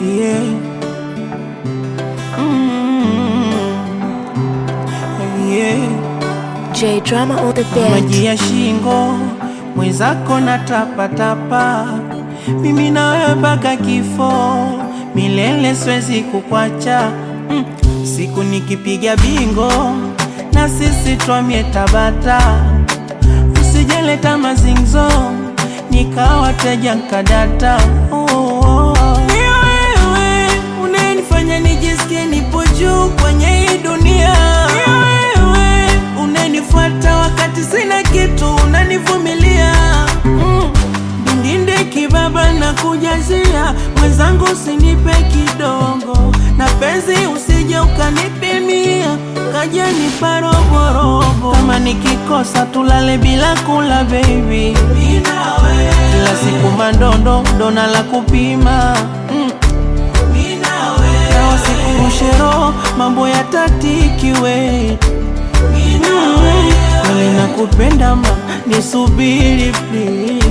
yeah. Mm, yeah. J Drama on the beat. maji ya shingo mwenzako na tapatapa, mimi na wewe mpaka kifo milele, siwezi kukwacha mm. Siku nikipiga bingo na sisi twamie Tabata, usijeleta mazingzo nikawateja nkadata oh, oh, oh. Ni wewe unanifanya nijisikie nipo juu kwenye hii dunia. Ni wewe unanifuata wakati sina kitu, unanivumilia mm. Bindinde kibaba na kujazia mwenzangu, usinipe kidogo na penzi, usije ukanipimia kaja nipa roborobo. Kama nikikosa tulale bila kula baby, kila siku mandondo dona la kupima mm. na wasikurushero mambo ya tatikiwe Mm, kweli nakupenda ma nisubiri please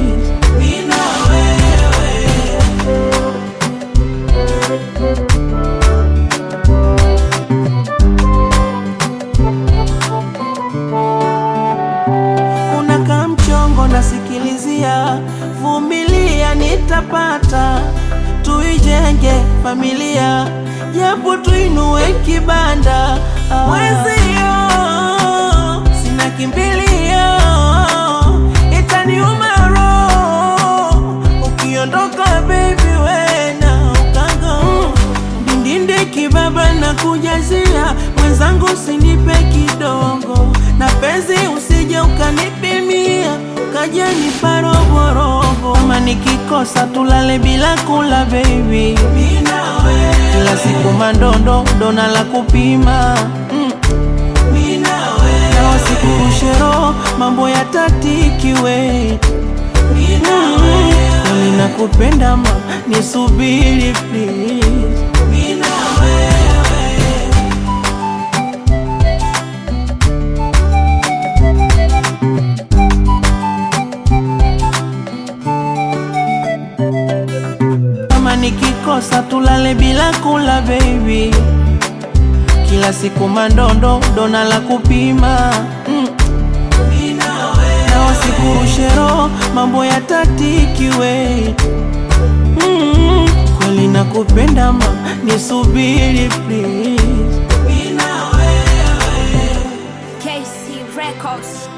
unakaa mchongo nasikilizia, vumilia, nitapata, tuijenge familia, japo tuinue kibanda. Ah. Mwezio sina kimbilio, itaniuma roho ukiondoka baby, wena ukago Ndinde kibaba na kujazia mwenzangu, usinipe kidogo na penzi, usije ukanipimia kaja nipa roborobo. Kama nikikosa tulale bila kula baby, kila siku mandondo dona la kupima mm. na wasikurushero mambo ya tatikiwe Mm, kweli nakupenda ma nisubiri please kama nikikosa tulale bila kula baby, kila siku mandondo dona la kupima mm. na wasikurushero mambo ya tatikiwe mm. kweli nakupenda ma nisubiri please KC Records.